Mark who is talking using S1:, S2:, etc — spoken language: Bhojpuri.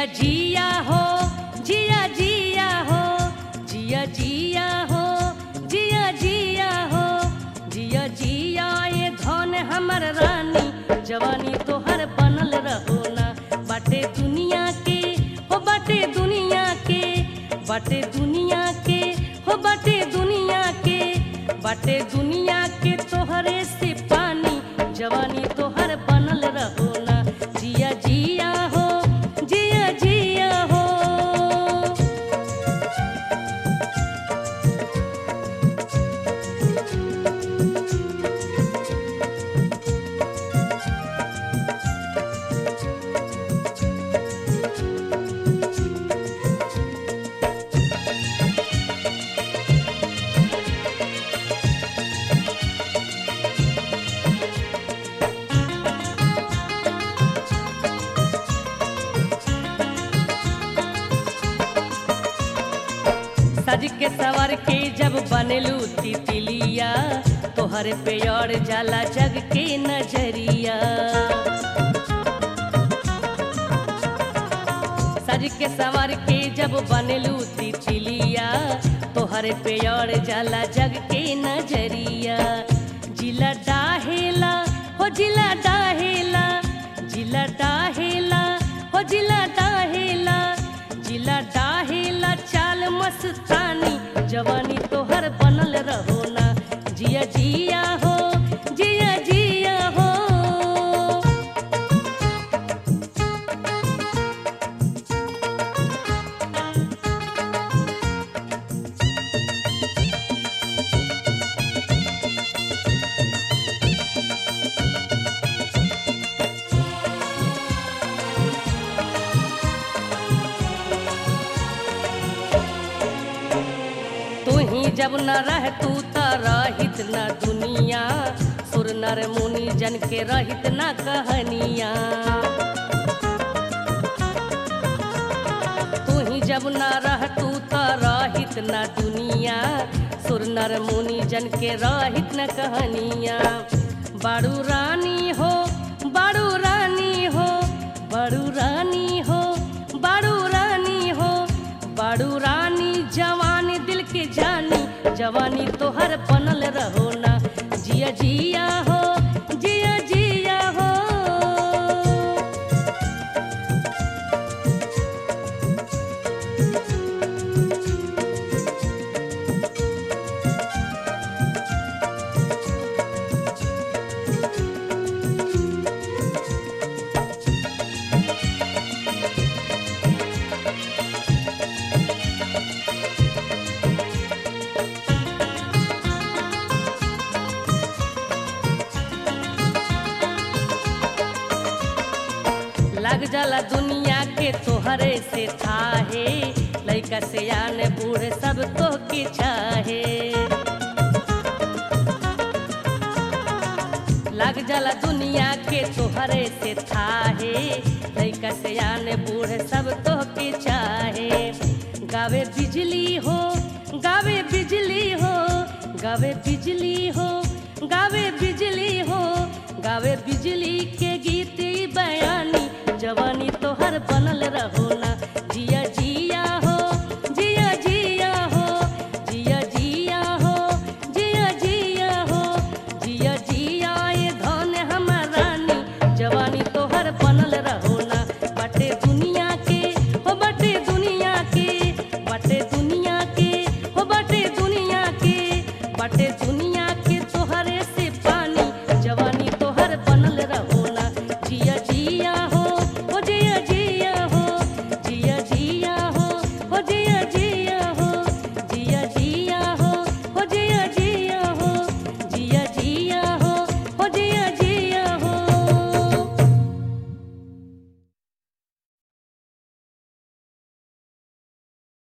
S1: जिया जिया हो जिया जिया हो जिया जिया हो जिया जिया हो जिया जिया ये धन हमर रानी जवानी तोहर बनल रहो ना बाटे दुनिया के हो बाटे दुनिया के बाटे दुनिया के हो बाटे दुनिया के बाटे दुनिया के तोहरे से पानी जवानी तोहर बनल रहो ना जिया जिया हो जिया जिया हो सज के सवर के जब बनेलू तितलिया तोहर पे और जाला जग के नजरिया सज के सवर के जब बनेलू तितलिया तोहर पे और जाला जग के नजरिया जिला डाहेला हो जिला डाहेला जिला डाहेला हो जिला डाहेला जिला डाहेला चाल मस्तानी जवानी तोहर बनल रहो ना जिया जिया हो जिया जिया हो तू ही जब न रह तू त रहित न दुनिया सुर नर मुनि जन के रहित न कहनिया तू ही जब न रह तू त रहित न दुनिया सुर नर मुनि जन के रहित न कहनिया बारू रानी हो बारू रानी हो बारू रानी हो बारू रानी हो बारू रानी जवान दिल के जानी जवानी तोहर बनल रहो ना जिया जिया हो जिया जिया हो लग जाला दुनिया के तोहरे से थाहे लइका से आने बूढ़े सब तो के चाहे लग जाला दुनिया के तोहरे से थाहे लइका से आने बूढ़े सब तो के चाहे गावे बिजली हो गावे बिजली हो गावे बिजली हो गावे बिजली हो गावे बिजली के गीत ई बयानी जवानी तोहर बनल रहो ना